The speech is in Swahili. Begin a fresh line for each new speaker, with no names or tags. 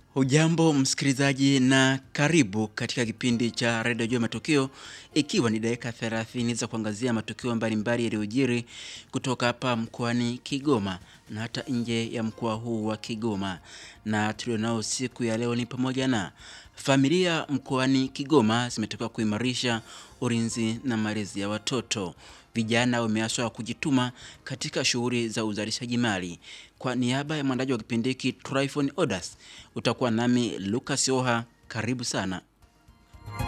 Hujambo msikilizaji na karibu katika kipindi cha redio juu ya matukio, ikiwa ni dakika 30 za kuangazia matukio mbalimbali yaliyojiri kutoka hapa mkoani Kigoma na hata nje ya mkoa huu wa Kigoma. Na tulionao siku ya leo ni pamoja na familia mkoani Kigoma zimetoka kuimarisha ulinzi na malezi ya watoto. Vijana wameaswa kujituma katika shughuli za uzalishaji mali. Kwa niaba ya mwandaji wa kipindi hiki Tryphon Odas, utakuwa nami Lucas Oha. Karibu sana.